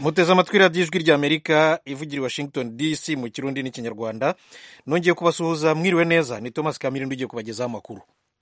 muteze amatwi radiyo ijwi ry'amerika ivugira i washington dc mu kirundi n'ikinyarwanda nongeye kubasuhuza mwiriwe neza ni thomas kamirindi ugiye kubagezaho amakuru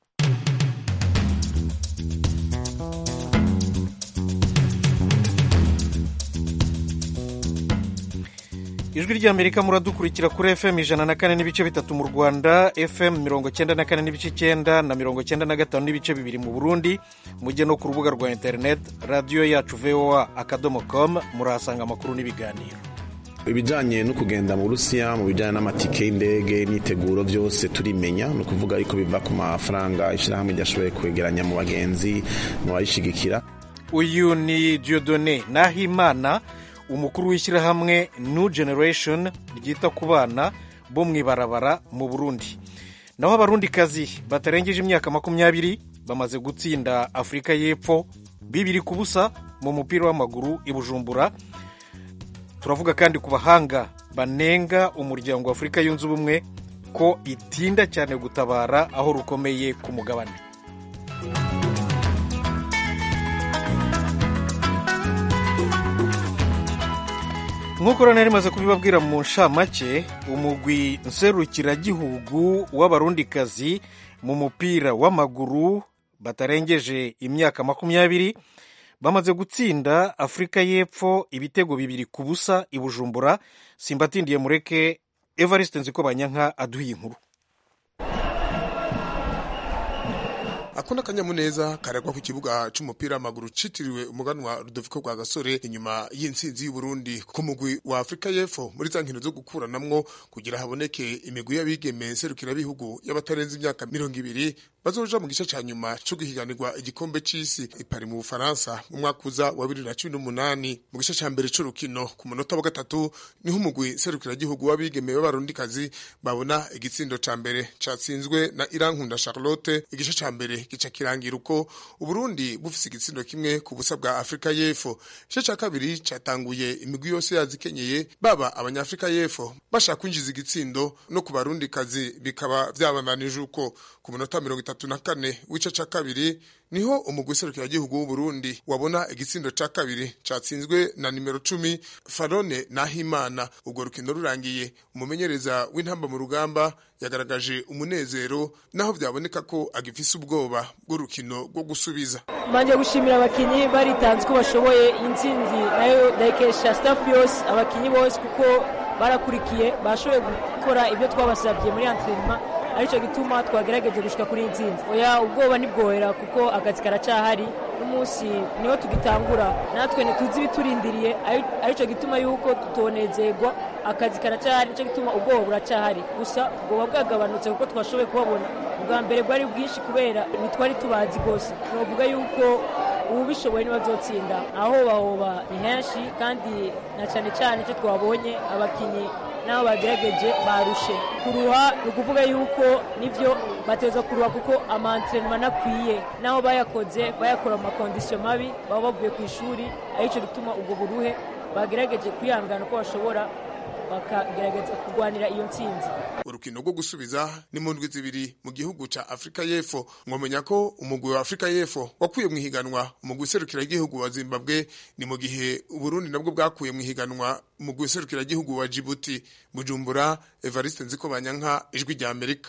ijwi ry'amerika muradukurikira kuri fm ijana na kane n'ibice bitatu mu rwanda fm mirongo cyenda na kane n'ibice icyenda na mirongo cyenda na gatanu n'ibice bibiri mu burundi mujye no ku rubuga rwa interineti radiyo yacu voa akadomo com murahasanga amakuru n'ibiganiro ibijyanye no kugenda mu burusiya mu bijyanye n'amatike y'indege n'iteguro byose turimenya ni ukuvuga ariko biva ku mafaranga ishyirahamwe ryashoboye kwegeranya mu bagenzi mu bayishyigikira uyu ni diodone nahimana umukuru w'ishyirahamwe new generation ryita ku bana bo mu ibarabara mu burundi naho abarundikazi batarengeje imyaka makumyabiri bamaze gutsinda afurika y'epfo bibiri ku busa mu mupira w'amaguru i bujumbura turavuga kandi ku bahanga banenga umuryango wa afurika yunze ubumwe ko itinda cyane gutabara aho rukomeye ku mugabane nk'uko rero rimaze kubibabwira mu nshamake umugwi nserukiragihugu w'abarundikazi mu mupira w'amaguru batarengeje imyaka makumyabiri bamaze gutsinda afurika y'epfo ibitego bibiri ku busa i bujumbura simbatindiye mureke evariste nziko banyanka aduha inkuru ako n'akanyamuneza karagwa ku kibuga c'umupira w'amaguru citiriwe umuganwa rudoviko rwa gasore inyuma y'intsinzi y'uburundi ku mugwi wa afurika y'epfo muri za nkino zo gukuranamwo kugira haboneke imigwi y'abigeme nserukirabihugu y'abatarenze imyaka mirongo ibiri bazoja mu gice ca nyuma co guhiganirwa igikombe c'isi ipari mu bufaransa mu mwaka uza wa bibiri na cumi n'umunani mu gice ca mbere c'urukino ku munota wa gatatu niho umugwi nserukiragihugu w'abigeme b'abarundikazi babona igitsindo ca mbere catsinzwe na irankunda charlotte igice ca mbere gica kirangira uko uburundi bufise igitsindo kimwe ku busa bwa afurika y'epfo igice ca kabiri catanguye imigwi yose yazikenyeye baba abanyafurika y'epfo bashaka kwinjiza igitsindo no ku barundikazi bikaba vyabandanije uko ku munota mirongo itatu na kane w'ice ca kabiri niho umugwi serukiragihugu w'uburundi wabona igitsindo ca kabiri catsinzwe na nimero cumi farone nahimana urwo rukino rurangiye umumenyereza w'intamba mu rugamba yagaragaje umunezero naho byaboneka ko agifise ubwoba bw'urukino rwo gusubiza manje gushimira abakinyi baritanze ko bashoboye intsinzi nayo ndayikesha staff yose abakinyi bose kuko barakurikiye bashoboye gukora ibyo twabasabye muri antrenema aricyo gituma twagerageje gushika kuri intsinzi oya ubwoba ntibwohera kuko akazi karacahari n'umunsi niho tugitangura natwe ntituzi ibiturindiriye aricyo gituma yuko tutonezerwa akazi karacahari nicyo gituma ubwoba buracahari gusa ubwoba bwagabanutse kuko twashoboye kubabona ubwa mbere bwari bwinshi kubera ntitwari tubazi rwose twavuga yuko ubu bishoboye ntibazotsinda aho bahoba ni henshi kandi na cyane cyane icyo twabonye abakinnyi n'abo bagerageje barushe kuruha ni ukuvuga yuko nibyo bateza kuruha kuko amantrenema anakwiye n'aho bayakoze bayakora mu makondisiyo mabi baba bavuye ku ishuri aricyo gituma ubwo buruhe bagerageje kwihangana uko bashobora bakagerageza kurwanira iyo ntsinzi urukino rwo gusubiza ni mu ndwi zibiri mu gihugu ca afurika y'epfo mwamenya ko umugwi wa afurika y'epfo wakuye mu ihiganwa umugwi userukiragihugu wa zimbabwe ni mu gihe uburundi nabwo bwakuye mu ihiganwa umugwi userukiragihugu wa jibuti bujumbura evariste nziko banyanka ijwi rya amerika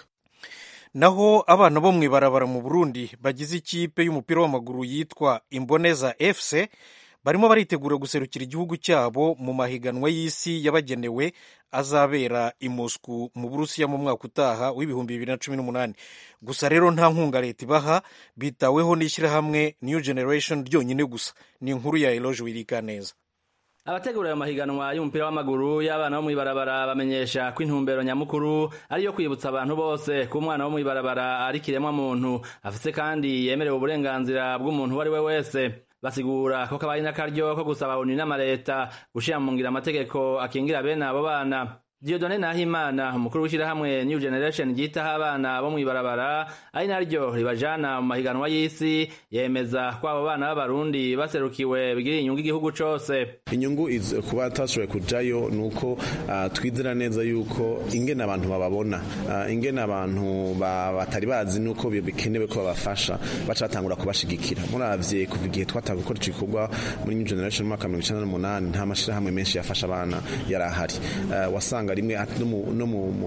naho abana bo mu ibarabara mu burundi bagize ikipe y'umupira w'amaguru yitwa imboneza fc barimo baritegura guserukira igihugu cyabo mu mahiganwa y'isi yabagenewe azabera i Moscou mu burusiya mu mwaka utaha w'ibihumbi bibiri na cumi n'umunani gusa rero nta nkunga leta ibaha bitaweho n'ishyirahamwe new generation ryonyine gusa ni inkuru ya eloge wirika neza abategura ayo mahiganwa y'umupira w'amaguru y'abana bo mw'ibarabara bamenyesha ko intumbero nyamukuru ari iyo kwibutsa abantu bose ko umwana wo mw'ibarabara ari kiremwa muntu afise kandi yemerewe uburenganzira bw'umuntu uwo ari we wese basigura ko kabaye n'akaryo ko gusaba onu n'amaleta gushira mu ngira amategeko akingira bene abo bana Diodone Nahimana umukuru w'ishyirahamwe New Generation ryitaho abana bo mw'ibarabara ari naryo ribajana mu mahiganwa y'isi yemeza ko abo bana b'abarundi baserukiwe bigirira inyungu igihugu cose inyungu kuba tashoboye kujayo ni uko uh, twizera neza yuko ingene abantu bababona uh, ingene abantu batari bazi nuko bikenewe ko babafasha baca batangura kubashigikira muravye kuva igihe twatanga gukora ico gikorwa muri New Generation mu mwaka mirongo icenda n'umunani nta mashirahamwe menshi yafasha abana yari ahari uh, wasanga rimwe no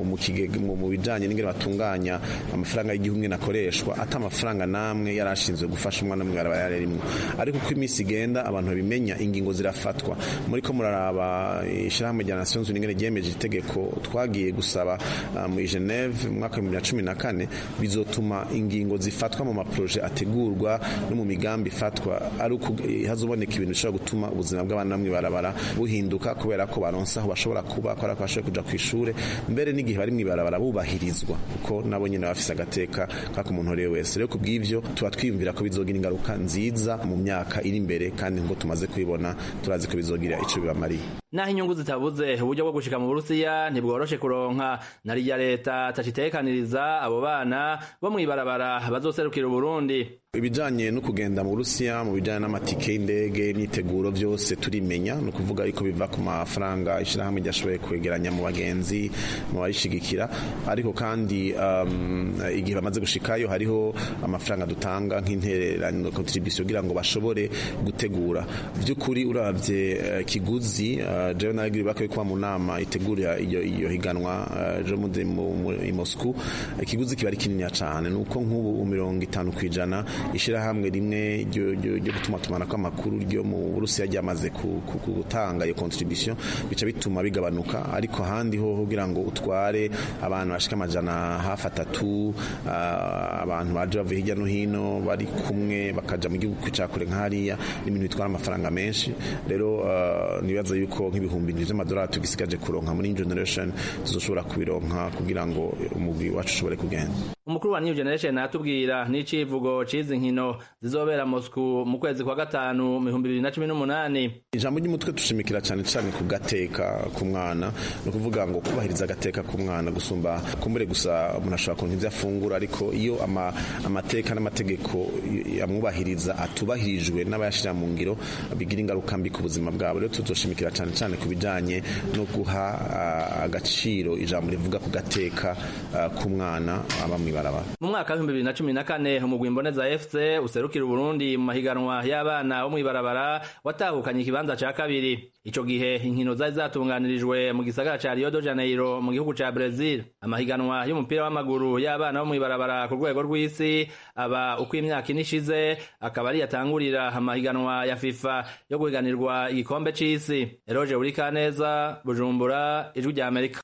mu bijanye n'ingene batunganya amafaranga y'igihugu ngene akoreshwa ata amafaranga namwe yari ashinzwe gufasha umwana mw'ibarabara yari arimwo ariko uko iminsi igenda abantu babimenya ingingo zirafatwa muri ko muraraba ishirahamwe rya Nations Unies ngene ryemeje itegeko twagiye gusaba uh, muri Geneve mu mwaka wa 2014 bizotuma ingingo zifatwa mu maproje ategurwa no mu migambi ifatwa ari uko hazoboneka ibintu bishobora gutuma ubuzima bw'abana mw'ibarabara buhinduka kubera ko baronsa aho bashobora kuba kubera ko bashoboye kuja kw'ishure mbere n'igihe bari mw'ibarabara bubahirizwa kuko nabo nyene bafise agateka kako umuntu uriwe wese rero kubw'ivyo tuba twiyumvira ko bizogira ingaruka nziza mu myaka iri imbere kandi ngo tumaze kubibona turazi ko bizogira ico bibamariye naho inyungu zitabuze uburyo bwo gushika mu burusiya ntibworoshe kuronka na rya leta tacitekaniriza abo bana bo mw'ibarabara bazoserukira uburundi ibijanye no kugenda mu Burusiya mu bijanye n'amatike y'indege n'iteguro byose turimenya no kuvuga ariko biva ku mafaranga ishirahamwe ryashoboye kwegeranya mu bagenzi mu bayishigikira ariko kandi um, igihe bamaze gushikayo hariho amafaranga dutanga nk'intererano contribution kugira ngo bashobore gutegura by'ukuri uravye uh, kiguzi uh, jewe nagiri bakwiye kuba mu nama itegurira iyo iyo higanwa uh, jo mu i Moscow ikiguzi kiba ari kinini cyane nuko nk'ubu mirongo itanu kwijana ishirahamwe rimwe ryo gutuma tumana kw'amakuru ryo mu Burusiya ryamaze gutanga iyo contribution bica bituma bigabanuka ariko ahandi ho kugira ngo utware abantu bashika amajana hafi atatu abantu baje bavuye hirya no hino bari kumwe bakaja mu gihugu cakure nk'hariya n'ibintu bitwara amafaranga menshi rero nibaza yuko nk'ibihumbi indwi vy'amadolari tugisigaje kuronka muri generation tuzoshobora kubironka kugira ngo umugwi wacu ushobore kugenda umukuru wa New Generation atubwira n'icivugo cizi nkino zizobera Moscow mu kwezi kwa gatanu mu 2018 ijambo ry'umutwe tushimikira cyane cyane ku gateka ku mwana no kuvuga ngo kubahiriza agateka ku mwana gusumba kumbure gusa umuntu ashobora kuronka ivyo afungura ariko iyo ama, amateka n'amategeko amwubahiriza atubahirijwe n'abayashira mu ngiro bigira ingaruka mbi ku buzima bwabo rero tuzoshimikira cyane cyane ku bijanye no guha uh, agaciro ijambo rivuga ku gateka uh, ku mwana aba mw'ibarabara mu mwaka w'ibihumbi bibiri na cumi na kane umugwi mboneza fc userukira uburundi mu mahiganwa y'abana bo mw'ibarabara watahukanye ikibanza ca kabiri ico gihe inkino zari zatunganirijwe mu gisagara ca rio de janeiro mu gihugu ca brazil amahiganwa y'umupira w'amaguru y'abana bo mw'ibarabara ku rwego rw'isi aba uko imyaka ine ishize akaba ari yatangurira amahiganwa ya fifa yo guhiganirwa igikombe c'isi eroje urikaneza bujumbura ijwi rya amerika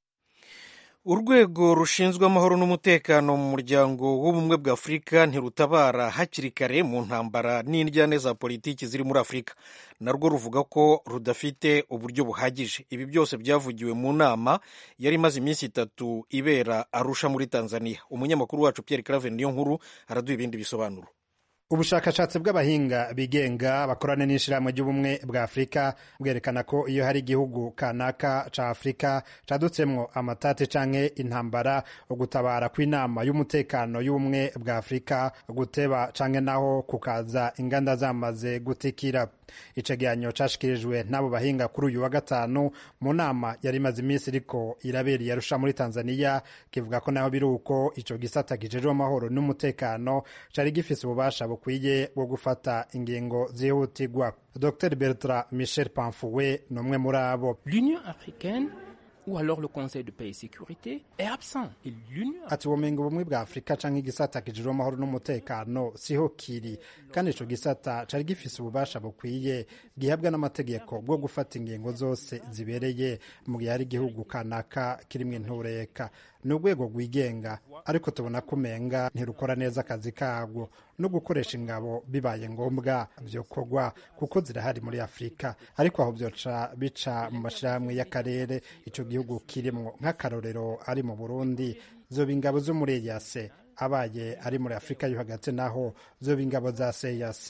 urwego rushinzwe amahoro n'umutekano mu muryango w'ubumwe bwa afurika ntirutabara hakiri kare mu ntambara n'indyane za politiki ziri muri afurika narwo ruvuga ko rudafite uburyo buhagije ibi byose byavugiwe mu nama yari imaze iminsi itatu ibera arusha muri tanzania umunyamakuru wacu pierre claver niyo nkuru araduha ibindi bisobanuro ubushakashatsi bw'abahinga bigenga bakorana n'ishyirahamwe ry'ubumwe bwa afurika bwerekana ko iyo hari igihugu kanaka ca afurika cadutsemwo amatate canke intambara ugutabara kw'inama y'umutekano y'ubumwe bwa afurika guteba canke naho kukaza inganda zamaze gutikira icegeranyo cashikirijwe n'abo bahinga kuri uyu wa gatanu mu nama yari imaze iminsi iriko irabera iyarusha muri tanzania kivuga ko naho biri uko ico gisata kijejwe amahoro n'umutekano cari gifise ububasha bukwiye bwo gufata ingingo zihutirwa dr bertrand michel pamfuwe ni umwe muri abo l'union africaine ou alors le Conseil de paix et sécurité est absent. Et l'Union ati ubumenyi ubumwe bwa afurika canke igisata kijejwe amahoro n'umutekano siho kiri kandi ico gisata cari gifise ububasha bukwiye gihabwa n'amategeko bwo gufata ingingo zose zibereye mu gihe hari igihugu kanaka kirimwo intureka ni urwego rwigenga ariko tubona ko umenga ntirukora neza akazi karwo no gukoresha ingabo bibaye ngombwa vyokorwa kuko zirahari muri afurika ariko aho vyoca bica mu mashirahamwe y'akarere ico gihugu kirimwo nk'akarorero ari mu burundi zoba ingabo zo muri eyase abaye ari muri afurika yo hagati naho zoba ingabo za seyase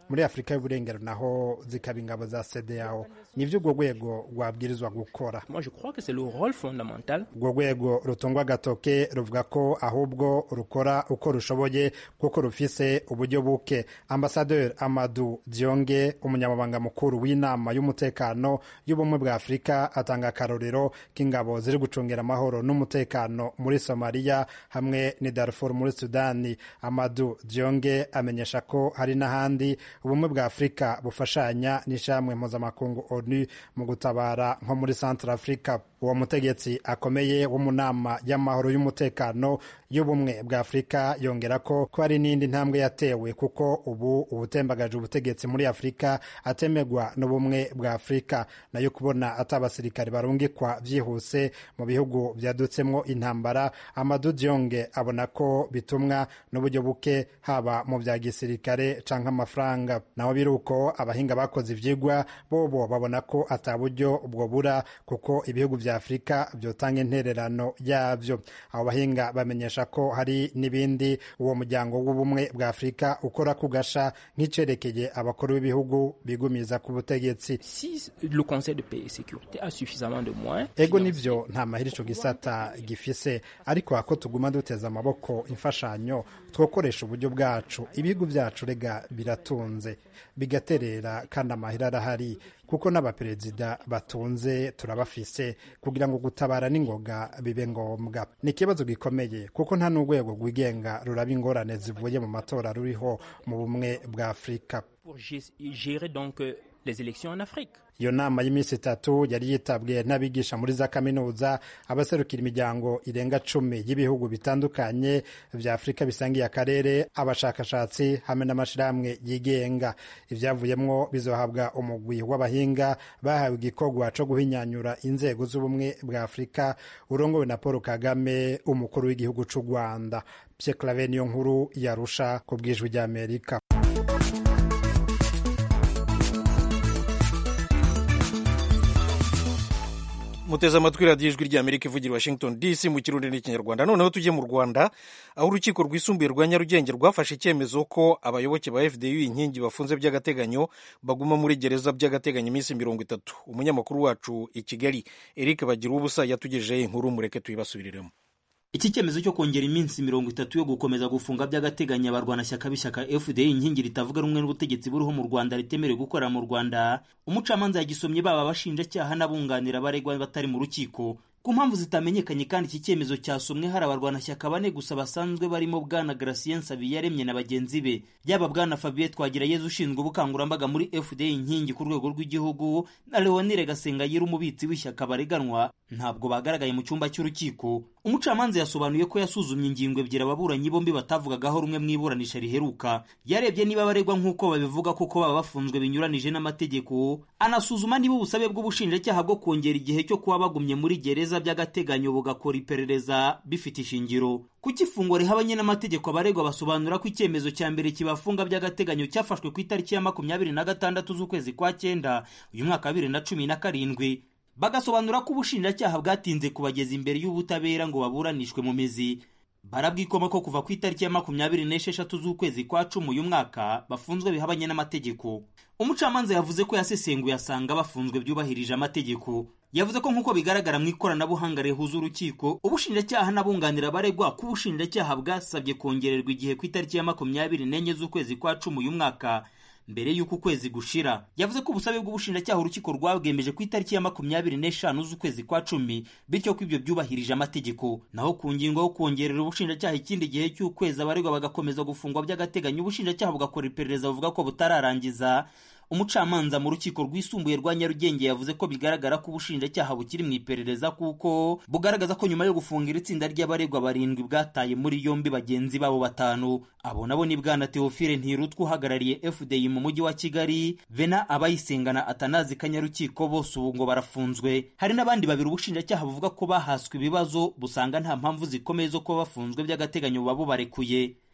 muri afurika y'uburengero naho zikaba ingabo za cedeao nivyo urwo rwego rwabwirizwa gukora Moi, je crois que c'est le rôle fondamental urwo rwego rutungwa agatoke ruvuga ko ahubwo rukora uko rushoboye kuko rufise uburyo buke ambasaderi amadu dionge umunyamabanga mukuru w'inama y'umutekano y'ubumwe bwa afurika atanga akarorero k'ingabo ziri gucungira amahoro n'umutekano muri somaliya hamwe ni darfur muri sudani amadu dionge amenyesha ko hari n'ahandi ubumwe bwa afurika bufashanya n'ishamwe mpuzamakungu onu mu gutabara nko muri centre africa uwo mutegetsi akomeye wo mu nama y'amahoro y'umutekano y'ubumwe bwa afurika yongera ko ko hari n'indi ntambwe yatewe kuko ubu ubutembagaje ubutegetsi muri afurika atemegwa n'ubumwe bwa afurika nayo kubona ati abasirikare barungikwa byihuse mu bihugu byadutsemwo intambara amadu dionge abona ko bitumwa n'uburyo buke haba mu bya gisirikare canke amafaranga naho biri uko abahinga bakoze ivyigwa bobo babona ko ata buryo ubwo bura kuko ibihugu vya afurika vyotanga intererano yavyo abo bahinga bamenyesha ko hari n'ibindi uwo muryango w'ubumwe bwa afurika ukora kugasha nk'icerekeye abakuru b'ibihugu bigumiza ku butegetsi Si le Conseil de paix et sécurité a suffisamment de moyens, ego nivyo nta mahera ico gisata gifise ariko ako tuguma duteza amaboko imfashanyo twokoresha uburyo bwacu ibihugu vyacu rega biratunze bigaterera kandi amahera arahari kuko n'abaperezida batunze turabafise kugira ngo gutabara n'ingoga bibe ngombwa ni ikibazo gikomeye kuko nta n'urwego rwigenga ruraba ingorane zivuye mu matora ruriho mu bumwe bwa afurika pour gé- gérer donc euh, les élections en Afrique. iyo nama y'iminsi itatu yari yitabwe n'abigisha muri za kaminuza abaserukira imiryango irenga cumi y'ibihugu bitandukanye vya afurika bisangiye akarere abashakashatsi hamwe n'amashirahamwe yigenga ivyavuyemwo bizohabwa umugwi w'abahinga bahawe igikorwa co guhinyanyura inzego z'ubumwe bwa afurika urongowe na paul kagame umukuru w'igihugu c'u rwanda pye clave niyo nkuru yarusha ku bwijwi ry'amerika muteze amatwi radiyo ijwi ry'amerika ivugira i washington dc mu kirundi n'ikinyarwanda noneho tujye mu rwanda aho urukiko rwisumbuye rwa nyarugenge rwafashe icyemezo ko abayoboke ba fdu inkingi bafunze by'agateganyo baguma muri gereza by'agateganyo iminsi mirongo itatu umunyamakuru wacu i kigali eric bagira ubusa yatugejeho inkuru mureke tuyibasubiriremo iki cyemezo cyo kongera iminsi mirongo itatu yo gukomeza gufunga by'agateganyo abarwanashyaka b'ishyaka fda inkingi ritavuga rumwe n'ubutegetsi buriho mu rwanda ritemerewe gukorera mu rwanda umucamanza yagisomye baba abashinjacyaha n'abunganira abaregwa batari mu rukiko ku mpamvu zitamenyekanye kandi iki cyemezo cyasomwe hari abarwanashyaka bane gusa basanzwe barimo bwana Gracien Nsabiyaremye na bagenzi be yaba bwana Fabien Twagirayezu ushinzwe ubukangurambaga muri FDA inkingi ku rwego rw'igihugu na Leonire Gasengayire umubitsi w'ishyaka bareganwa ntabwo bagaragaye mu cyumba cy'urukiko umucamanza yasobanuye ko yasuzumye ingingo ebyiri ababuranyi bombi batavugagaho rumwe mu iburanisha riheruka yarebye niba baregwa nk'uko babivuga kuko baba bafunzwe binyuranije n'amategeko anasuzuma niba ubusabe bw'ubushinjacyaha bwo kongera igihe cyo kuba bagumye muri gereza by'agateganyo bugakora iperereza bifite ishingiro kuko ifungwa rihabanye n'amategeko abaregwa basobanura ko icyemezo cya mbere kibafunga by'agateganyo cyafashwe ku itariki ya makumyabiri na gatandatu z'ukwezi kwa cyenda uyu mwaka wa bibiri na cumi na karindwi bagasobanura ko ubushinjacyaha bwatinze kubageza imbere y'ubutabera ngo baburanishwe mu mizi barabwikoma ko kuva ku itariki ya makumyabiri n'esheshatu z'ukwezi kwa cumi uyu mwaka bafunzwe bihabanye n'amategeko umucamanza yavuze ko yasesenguye asanga bafunzwe byubahirije amategeko yavuze ko nk'uko bigaragara mu ikoranabuhanga rihuza urukiko ubushinjacyaha n'abunganira abaregwa ko ubushinjacyaha bwasabye kongererwa igihe ku itariki ya makumyabiri n'enye z'ukwezi kwa cumi uyu mwaka mbere y'uko ukwezi gushira yavuze ko ubusabe bw'ubushinjacyaha urukiko rwabwemeje ku itariki ya makumyabiri n'eshanu z'ukwezi kwa cumi bityo ko ibyo byubahirije amategeko naho ku ngingo yo kongerera ubushinjacyaha ikindi gihe cy'ukwezi abaregwa bagakomeza gufungwa by'agateganyo ubushinjacyaha bugakora iperereza buvuga ko butararangiza umucamanza mu rukiko rwisumbuye rwa nyarugenge yavuze ko bigaragara ko ubushinjacyaha bukiri mu iperereza kuko bugaragaza ko nyuma yo gufungira itsinda ry'abaregwa barindwi bwataye muri yombi bagenzi babo batanu abo nabo ni bwana teofile ntirutwa uhagarariye fdi mu mujyi wa kigali vena abayisengana atanazi kanyarukiko bose ubu ngo barafunzwe hari n'abandi babiri ubushinjacyaha buvuga ko bahaswe ibibazo busanga nta mpamvu zikomeye zo kuba bafunzwe by'agateganyo buba bubarekuye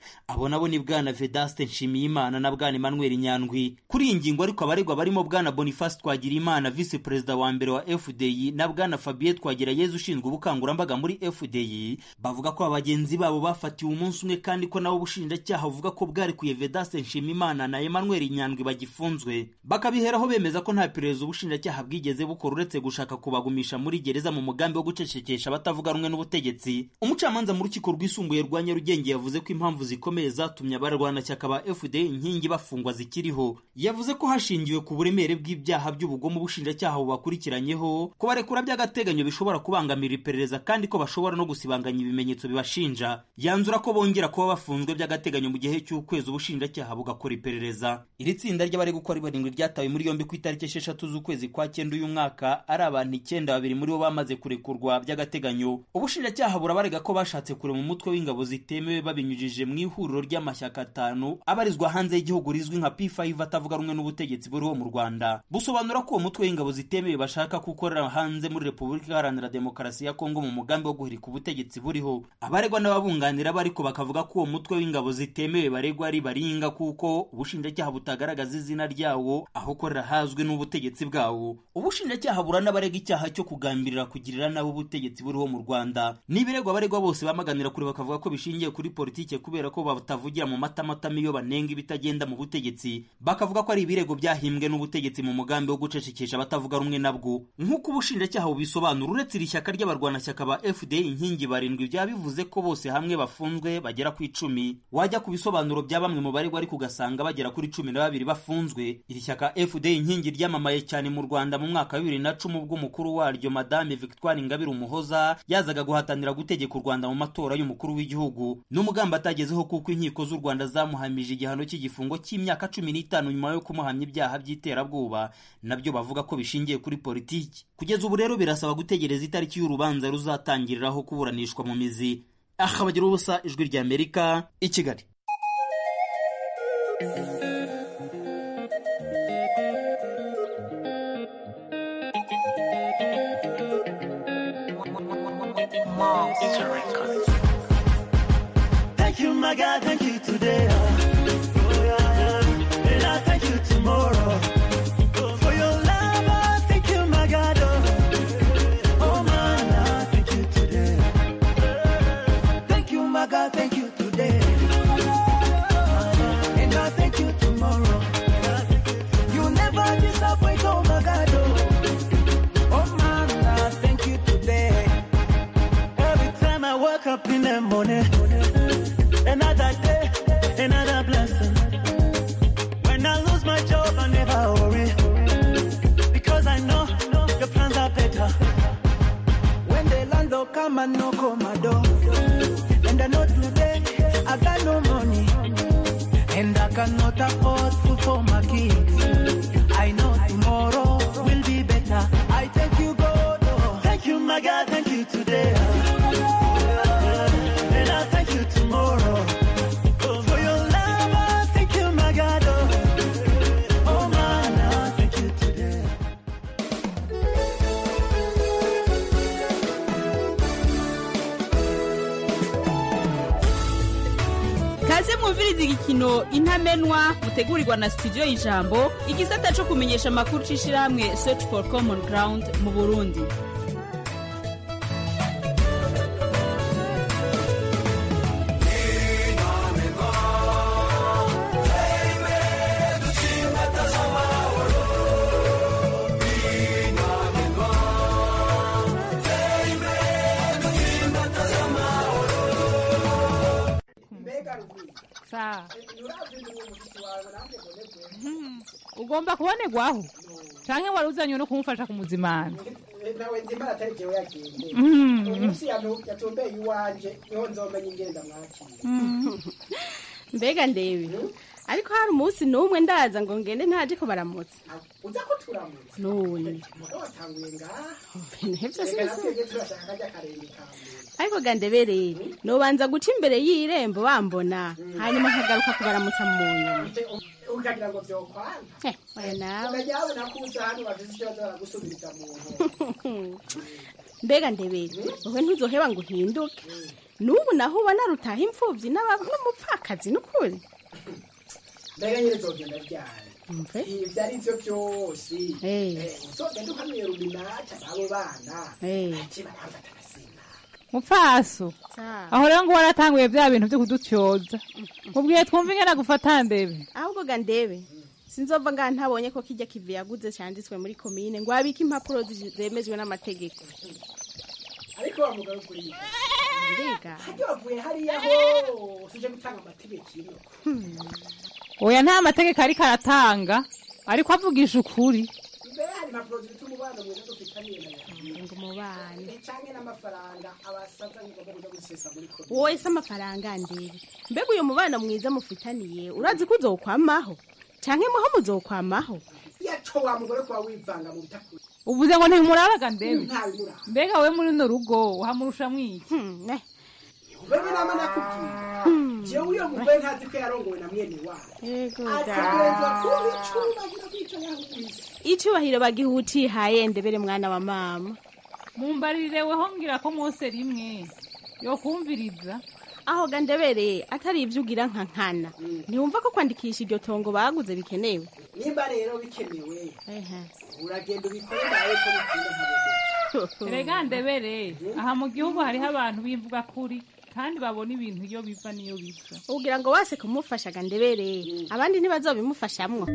abo nabo ni bwana vedaste nshimiyimana na bwana emmanuel nyandwi kuri iyi ngingo ariko abaregwa barimo bwana boniface twagirimana visi perezida wa mbere wa fdi na bwana fabien twagirayezu ushinzwe ubukangurambaga muri fdi bavuga ko abagenzi babo bafatiwe umunsi umwe kandi ko nabo ubushinjacyaha buvuga ko bwarekuye vedaste nshimiyimana na emmanuel nyandwi bagifunzwe bakabiheraho bemeza ko nta perereza ubushinjacyaha bwigeze bukora uretse gushaka kubagumisha muri gereza mu mugambi wo gucecekesha abatavuga rumwe n'ubutegetsi umucamanza mu rukiko rwisumbuye rwa nyarugenge yavuze ko impamvu zikomeye zatumye abarwanashyaka ba fda inkingi bafungwa zikiriho yavuze ko hashingiwe ku buremere bw'ibyaha by'ubugome ubushinjacyaha bubakurikiranyeho kubarekura by'agateganyo bishobora kubangamira iperereza kandi ko bashobora no gusibanganya ibimenyetso bibashinja yanzura ko bongera kuba bafunzwe by'agateganyo mu gihe cy'ukwezi ubushinjacyaha bugakora iperereza iri tsinda ry'abari gukora barindwi ryatawe muri yombi ku itariki esheshatu z'ukwezi kwa cyenda uyu mwaka ari abantu icyenda babiri muri bo bamaze kurekurwa by'agateganyo ubushinjacyaha burabarega ko bashatse kurema umutwe w'ingabo zitemewe babinyujije mu ihuriro ry'amashyaka atanu abarizwa hanze y'igihugu rizwi nka P5 atavuga rumwe n'ubutegetsi buriho mu Rwanda busobanura ko uwo mutwe w'ingabo zitemewe bashaka gukorera hanze muri Repubulika Iharanira Demokarasi ya Kongo mu mugambi wo guhirika ubutegetsi buriho abaregwa n'ababunganira bariko bakavuga ko uwo mutwe w'ingabo zitemewe baregwa ari baringa kuko ubushinjacyaha butagaragaza izina ryawo aho ukorera hazwi n'ubutegetsi bwawo ubushinjacyaha buranabarega icyaha cyo kugambirira kugirira nabi ubutegetsi buriho mu Rwanda n'ibiregwa abaregwa bose bamaganira kure bakavuga ko bishingiye kuri politike kubera ko batavugira mu matamatama iyo banenga ibitagenda mu butegetsi bakavuga ko ari ibirego byahimbwe n'ubutegetsi mu mugambi wo gucecekesha abatavuga rumwe nabwo nk'uko ubushinjacyaha bubisobanura uretse iri shyaka ry'abarwanashyaka ba fda inkingi barindwi byaba bivuze ko bose hamwe bafunzwe bagera ku icumi wajya ku bisobanuro bya bamwe mu baregwa ariko ugasanga bagera kuri cumi na babiri bafunzwe iri shyaka fda inkingi ryamamaye cyane mu rwanda mu mwaka wa bibiri na cumi ubwo umukuru waryo madame victoire ingabire umuhoza yazaga guhatanira gutegeka u rwanda mu matora y'umukuru w'igihugu n'umugambi atagezeho kuko inkiko z'u rwanda zamuhamije igihano cy'igifungo cy'imyaka cumi n'itanu nyuma yo kumuhamya ibyaha by'iterabwoba nabyo bavuga ko bishingiye kuri politiki kugeza ubu rero birasaba gutegereza itariki y'urubanza ruzatangiriraho kuburanishwa mu mizi aha bagira ubusa ijwi rya amerika i kigali Thank you, my God, thank you today. Oh, yeah, yeah. And I thank you tomorrow. For your love, I thank you, my God. Oh, oh man, I thank you today. Thank you, my God, thank you today. And I thank you tomorrow. You never disappoint, oh my God. Oh, oh man, I thank you today. Every time I wake up in the morning, another day, another blessing. When I lose my job, I never worry. Because I know your plans are better. When the landlord come and knock on my door, and I know today I got no money, and I cannot afford food for my kids. I know tomorrow will be better. I thank you, God. oh. Thank you, my God. Thank you today. And I thank you tomorrow. For your love, I thank you, my God. Oh, oh man, I thank you today. kaze mwumviriza igikino intamenwa mutegurirwa na studio y'ijambo igisata cyo kumenyesha amakuru c'ishirahamwe search for common ground mu burundi sawa ugomba kubonerwaho canke wari uzanywe no kumufasha kumuzimana nawe nzimba atari jewe yagende Mhm. umunsi yanu- yatumbeye iwanje niho nzomenya ingenda mwakira mbega ndebe ariko hari umunsi n'umwe ndaza ngo ngende ntaje ko baramutse uza ko turamutse none mugabo watanguye ngaha ibintu byose reka bisa natwebwe turashaka kajya karenge ka mbere ariko gandebereye nobanza guca imbere y'irembo bambona hanyuma nkagaruka kubaramutsa mu nyuma ukagira ngo vyokwana Eh, oya nawe ukajya wabona ko uza hano bafise ikibazo baragusubiriza mu nkono mbega ndebere wowe ntuzoheba ngo uhinduke n'ubu naho ubona rutaha imfubyi n'aba- n'umupfakazi n'ukuri mbega nyine zogenda ryari Mve. ibyo ari byo byose Eh. Eh, uzogenda uhanuye ruminata n'abo bana Eh. ati baramfata agasimba mupfaso aho rero ngo waratanguye bya bintu byo kudutyoza mubwiye twumve ingana gufata ndebe ahubwo ga ndebe sinzova ngaha ntabonye ko kijya kivi yaguze cyanditswe muri komine ngo abike impapuro zi- zemejwe n'amategeko ariko bavuga kuri mbega hajya wavuye hariya ho tuje gutanga amategeko ino oya nta mategeko ariko aratanga ariko avugisha ukuri mbere hari impapuro zifite umubano mwiza dufitaniye na yawe ngo umubano canke n'amafaranga abasaza ngomba kuja gusesa muri komine wowe se amafaranga ndebe mbega uyu mubano mwiza mufitaniye urazi ko uzokwamaho canke muho muzokwamaho yaco wa mugore kuba wivanga mu bitakuri uvuze ngo ntibimurabaga ndebe ntabimura mbega we muri runo rugo uhamurusha mwiki wewe nama nakubwira jewe uyo mugore ntazi ko yarongowe na mwene wawe yego ategerezwa kuba icubahiro bw'ico yahubise icubahiro bagiha utihaye ndebere mwana wa mama mumbarire weho ngira ko mwose rimwe yokumviriza aho ga ndebere atari ibyo ugira nka nkana ntiwumva ko kwandikisha iryo tongo baguze bikenewe nimba rero bikenewe uragenda ubikore nawe ko bikunda nkabogo erega ndebere aha mu gihugu hariho abantu bimvuga kuri kandi babona ibintu iyo biva n'iyo biva ugira ngo wase kumufasha ga ndebere abandi ntibazobimufashamwo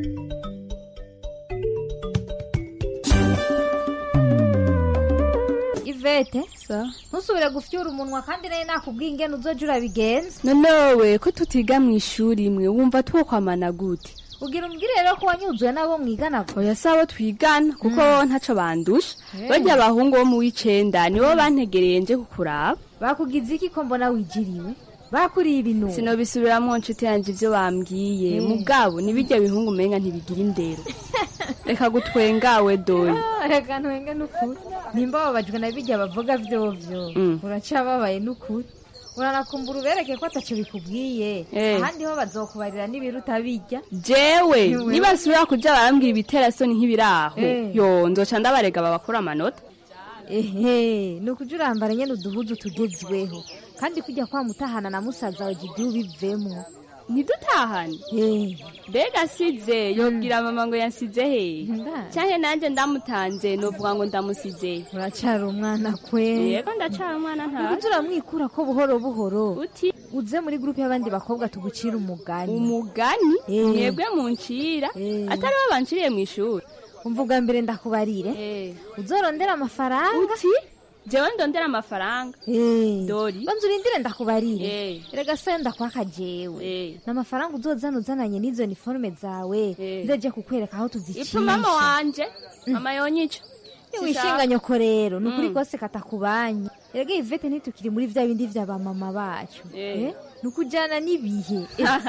ivete ntusubire gufyura umunwa kandi nayo nakubwiye ingene uzoja urabigenza nonewe ko tutiga mu ishuri imwe wumva twokwamana gute ugira umbwire rero ko wanyuzuye n'abo mwigana oya si abo twigana kuko ntaco bandusha Eh. barya abahungu bo mu w'icenda nibo bantegereye nje kukuraba bakugize iki ko mbona wijiriwe bakuriye ibintu sinobisubiramwo nshuti yanje ivyo bambwiye Eh. mugabo nibirya bihungu umenga ntibigira indero reka gutwengawe dore reka ntwenge n'ukuri nimba babajwe na bijya bavuga vyovyo Mm. uracababaye n'ukuri uranakumbura ubereke ko ataco bikubwiye Eh. ahandi ho bazokubarira n'ibiruta bijya jewe Niwe. nibasubira kuja barambwira ibiterasoni nk'ibiraho Eh. yo nzoca ndabarega babakora amanota ehe ni ukuja urambara nyene uduhuzu tugezweho kandi kujya kwa mutahana na musaza wawe jidi ubivemwo ntidutahane mbega asize yobwira mama ngo yansize he canke nanje ndamutanze novuga ngo ndamusize uracara umwana kwe yego ndacara umwana nta ukuja uramwikura ko buhoro buhoro uti uze muri grupe y'abandi bakobwa tugucira umugani umugani Eh. mwebwe muncira atari bo banciriye mw'ishuri umvuga mbere ndakubarire uzorondera amafaranga uti jewe ndondera amafaranga dori banza urindire ndakubarire Eh. erega se ndakwaka jewe n'amafaranga uzozana uzananye n'izo niforume zawe nzoje kukwereka aho tuzicisha ipfu mama wanje mama yonyica niwishinga nyoko rero ni ukuri Mm. kose katakubanye erega ivete ntitukiri muri vya bindi vya ba mama bacu Eh. Eh, ni ukujana n'ibihe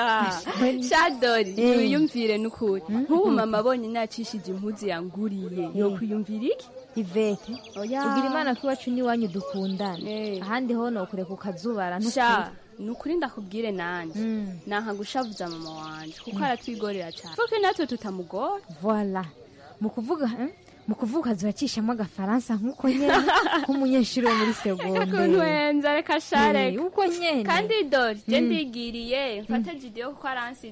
shadori Eh. wiyumvire n'ukuri nk'ubu mama abonye nacishije impuzu yanguriye yokwiyumvira iki ivete Oya. ugira imana ko iwacu n'iwanyu dukundana ahandi ho nokureka ukazubara sha ni ukuri ndakubwire nanjye nanka gushavuza mama wanje kuko aratwigorera cyane kuko natwe tutamugora voila mu kuvuga eh, mu kuvuga zuracishamo agafaransa nk'uko nyene nk'umunyeshuri wo muri reka segonderi kuntwenza reka share Eh, uko nyene kandi dore je Mm. ndigiriye mfate jidiyo kuko aransi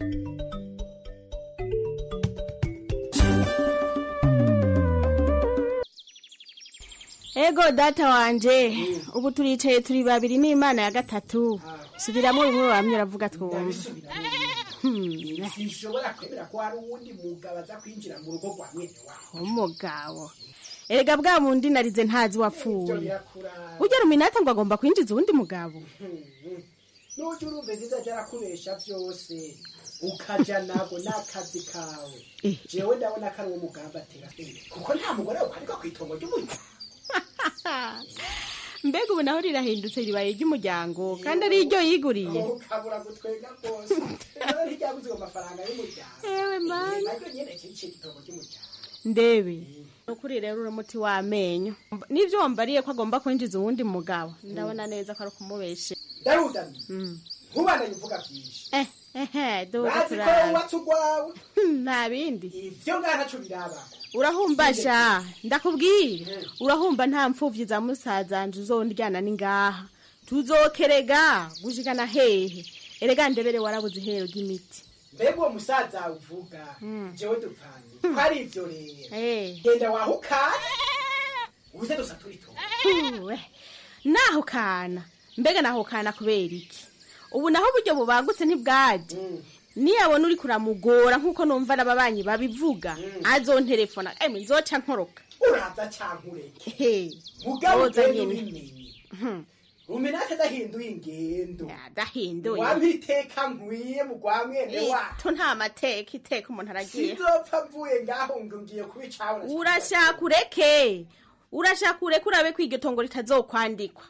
ego data wanje ubu turicaye turi babiri n'imana ya gatatu subiramo bimwe bamye uravuga twumva sinshobora kwemera ko hari uwundi mugabo aza kwinjira mu rugo rwa mwene wawe umugabo erega bwa bundi narize ntazi Ibyo wapfuye birakura- ugera uminata ngo agomba kwinjiza uwundi mugabo n'ujya urumva zizaja arakubesha byose ukaja nago n'akazi kawe jewe ndabona ko ari uwo mugambi atera imbere kuko nta mugore wakwarika ku itongo ry'umuryango mbega ubu naho rirahindutse ribaye iry'umuryango kandi ari iryo yiguriye ukabura gutwenga rwose rero ntiryabuze ayo mafaranga y'umuryango Ewe mana. naryo nyene kiciye itongo ry'umuryango ndebe ni ukuri rero uri umuti w'amenyo n'ibyo wambariye ko agomba kwinjiza uwundi mugabo ndabona neza ko ari ukumubeshe darudani ntubandanye uvuga byinshi eh ehe duze bazi ko turara wubatse urwawe nta bindi ivyo ngaha ntaco biraba urahumbasha ndakubwira urahumba nta mpfuvyi za musazanje uzondyana ni ngaha tuzokerega gushikana hehe erega ndebere warabuze ihero ry'imiti mbega uwo musaza uvuga jewe dupfanye ko ari ivyo rero genda wahukane uze dusa turito Huwe, naho kana mbega naho kana kubera iki ubu naho uburyo bubangutse ntibwaje niyabona uri kuramugora nk'uko numva n'ababanyi babivuga azonterefona emwe nzoca nkoroka uraza canke ureke mugabo Woza ugenda nyene. ubimenye umenake adahinduye ingendo adahinduye wampa iteka nkwiye mu rwa mwene wacu to nta mateka iteka umuntu aragiye sinzopfa mvuye ngaho ngo ngiye kubicabona urashaka ureke urashaka ureke urabe ko iryo tongo ritazokwandikwa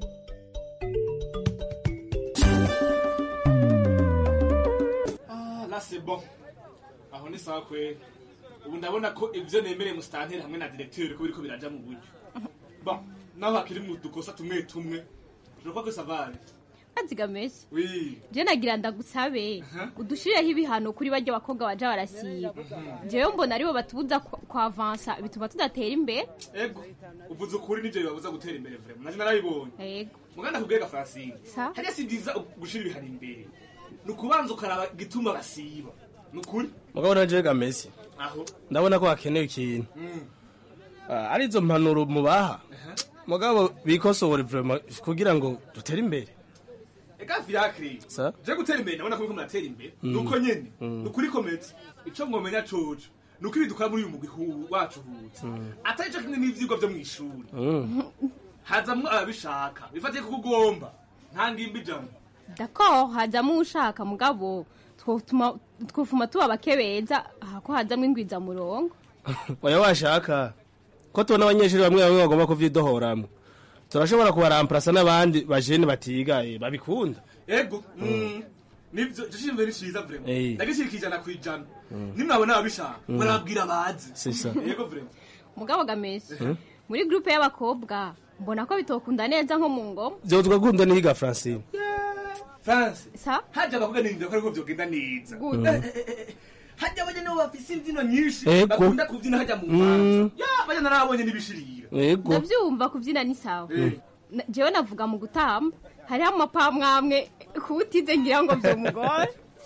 là c'est bon aho ni sawa kweli ubu ndabona ko ivyo nemereye musitanteri hamwe na directeur ko biriko biraja mu buryo bon naho hakiri mu dukosa tumwe tumwe je crois que ça va aller azigameshe oui je nagira ndagusabe udushireho ibihano kuri barya bakobwa baja barasiba jewe mbona aribo batubuza kwa- kwavansa bituma tudatera imbere ego uvuze ukuri nivyo bibabuza gutera imbere vraiment naje narabibonye ego muganda kubwega Francine Sa? hariya si byiza gushira ibihano imbere ni ukubanza ukaraba igituma basiba ni ukuri mugabo na jega Messi aho ndabona ko hakenewe ikintu Mm. Ah, ari izo mpanuro mubaha mugabo bikosore vraiment kugira ngo dutere imbere ega fiacre Sa? je gutera imbere ndabona ko muriko muratera imbere Mm. nuko nyene Mm. ni ukuri kometse ico mwomenya coco nuko ibintu dukora muri uyu mugwi hu- wacu hutse Mm. atari co kimwe n'ivyigwa vyo mw'ishuri Mm. hazamwo ababishaka bifatiye kuko ugomba nta ngimba ijambo d'accord hazamo ushaka mugabo twotuma twofuma tuba bake beza aha ko hazamo ingwiza murongo oya washaka ko tubona abanyeshuri bamwe bamwe bagomba kuvyidohoramwo turashobora kubaramparasa n'abandi bajene batiga eh, babikunda ego mm, nivyo ico ciyumviro ni ciza vraiment Eh. ndagishirika ijana kw'ijana Mm. nimwabona ababishaka Mm. murabwira bazi C'est ça. yego vraiment mugabo gameshe Mm. muri groupe y'abakobwa mbona ko bitokunda neza nko mu ngoma vyo twakunda nihiga Francine France sa haje abakobwa nirinde ko ariko vyogenda neza Gute? Eh, eh, eh, eh. hajya abanye nibo bafise imvyino nyinshi Ego. bakunda kuvyina hajya mu Mm. manza ya bajya narabonye n'ibishirira Ego. ndavyumva kuvyina ni sawa Eh. Na- jewe navuga mu gutamba hariho amapamwamwe kuwutize ngira ngo vyomugore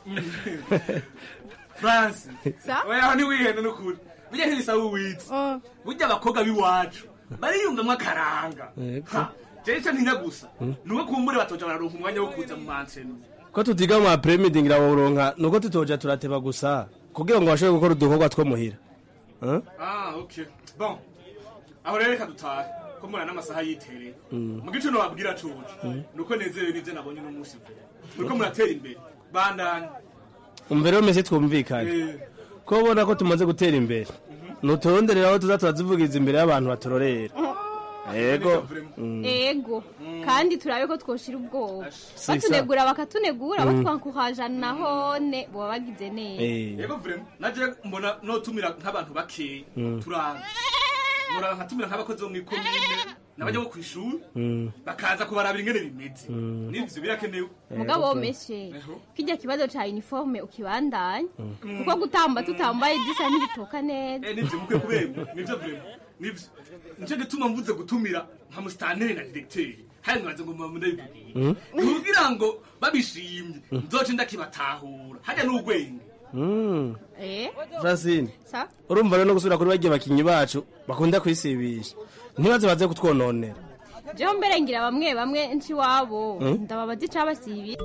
France Sa? oya aho ntiwihenda n'ukuri burya ntibisaba uwitse burya abakobwa b'iwacu bariyumvamwo akaranga Ego. Ha, jewe ico ntinya gusa Mm. nuko kumbure batoja bararonka umwanya wo kuza mu manseni ko tutiga mu apremidi ngira bawuronka nuko tutoja turateba gusa kugira ngo bashobore gukora udukorwa two muhira Hein? ah okay bon aho rero reka dutahe ko mbona n'amasaha yitereye Mm. mu gice nobabwira coje Mm. nuko nezerewe n'ivyo nabonye uno munsi vuba nuko muratera imbere bandanye umva rero mese twumvikane Eh. ko ubona ko tumaze gutera imbere nuturonderera aho tuza turazivugiza imbere y'abantu baturorera ego Mm. ego kandi turabe ko twoshira ubwoba Si batunegura bakatunegura Mm. batwankuhajana nahone boba bagize neza Eh. yego vrema naje mbona notumira nk'abantu bakeya Mm. turanga muraba nkatumira nk'abakozi bo mw'ikomine n'abajya bo kw'ishuri Mm. bakaza kubarabira ingene bimeze Mm. n'ivyo birakenewe mugabo womeshe kijya kibazo ca uniforme ukibandanya Mm. kuko gutamba tutambaye zisa ntibitoka neza Eh, nivyo mukwiye kubemba nivyo vrema nivyo nico gituma mvuze gutumira nka musitanteri na diregiteri hari mwaze ngo muba ndabivugiye Mm. kugira ngo babishimye nzoce ndakibatahura harya n'ugwenge Mm. eh Francine sa urumva rero no gusubira kuri bagiye bakinyi bacu bakunda kwisibisha ntibaze baze kutwononera jewe mbere ngira bamwe bamwe nci wabo Mm. ndababaza icabasibiye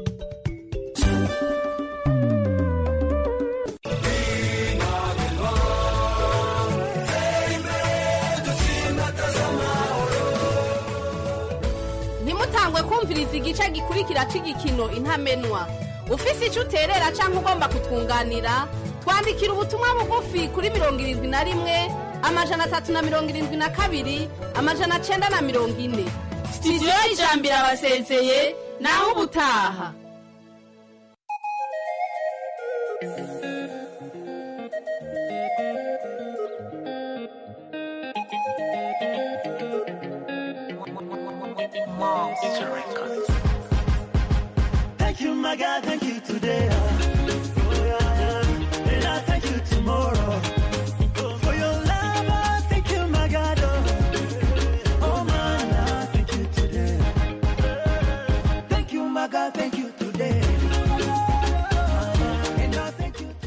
ntimutangwe kumviriza igice gikurikira cy'igikino intamenwa ufise icyo uterera cyangwa ugomba kutwunganira twandikira ubutumwa bugufi kuri mirongo irindwi na rimwe amajana atatu na mirongo irindwi na kabiri amajana cyenda na mirongo ine sitidiyo y'ijambo irabasezeye naho ubutaha Thank you, my God, thank you today. Oh, yeah, yeah. And I thank you tomorrow. Oh, for your love, I thank you, my God. Oh, oh man, I thank you today.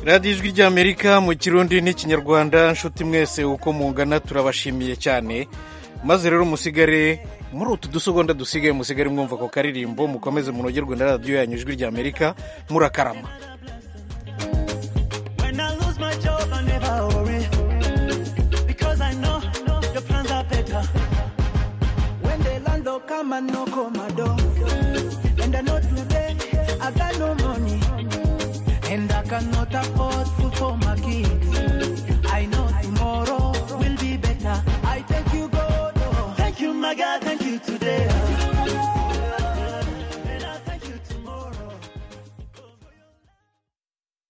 radiyo ijwi ry'amerika mu kirundi n'ikinyarwanda nshuti mwese uko mungana turabashimiye cyane maze rero musigare muri utu dusegonda dusigaye musigare mwumva ako karirimbo mukomeze munogerwe na radiyo yanyu ijwi ry'amerika murakarama When I lose my job, I never worry. Because I know your plans are better. When the landlord come and knock on my door. And I know today I got no money. And I cannot afford food for my kids. I know tomorrow will be better. I thank you, God. oh. Thank you, my God.